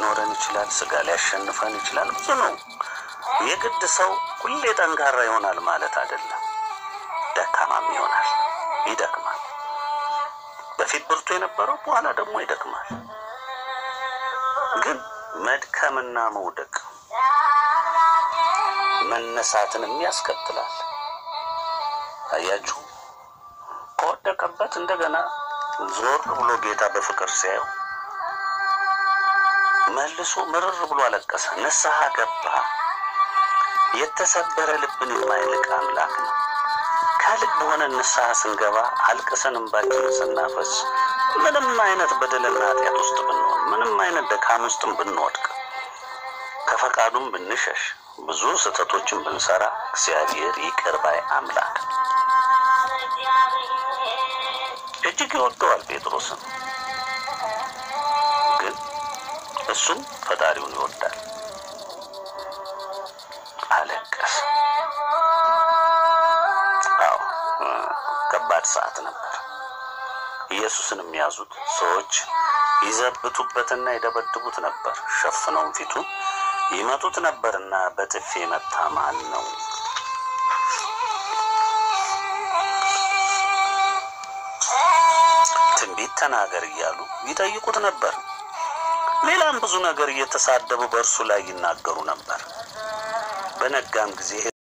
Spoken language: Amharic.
ሊኖረን ይችላል። ስጋ ሊያሸንፈን ይችላል። ብዙ ነው። የግድ ሰው ሁሌ ጠንካራ ይሆናል ማለት አይደለም። ደካማም ይሆናል፣ ይደክማል። በፊት ብርቱ የነበረው በኋላ ደግሞ ይደክማል። ግን መድከምና መውደቅ መነሳትንም ያስከትላል። አያችሁ፣ ከወደቀበት እንደገና ዞር ብሎ ጌታ በፍቅር ሲያየው መልሶ ምርር ብሎ አለቀሰ፣ ንስሐ ገባ። የተሰበረ ልብን የማይልቅ አምላክ ነው። ከልብ ሆነ ንስሐ ስንገባ አልቅሰን እንባችንን ስናፈስ ምንም አይነት በደልና ኃጢአት ውስጥ ብንሆን ምንም አይነት ደካም ውስጥም ብንወድቅ ከፈቃዱም ብንሸሽ ብዙ ስህተቶችን ብንሰራ እግዚአብሔር ይቅር ባይ አምላክ እጅግ ይወደዋል ጴጥሮስን። ግን እሱም ፈጣሪውን ይወዳል። አለቀሰ። አዎ ከባድ ሰዓት ነበር። ኢየሱስን የሚያዙት ሰዎች ይዘብቱበትና ይደበድቡት ነበር። ሸፍነውም ፊቱን ይመቱት ነበርና በጥፊ የመታ ማን ነው? ትንቢት ተናገር እያሉ ይጠይቁት ነበር። ሌላም ብዙ ነገር እየተሳደቡ በእርሱ ላይ ይናገሩ ነበር። በነጋም ጊዜ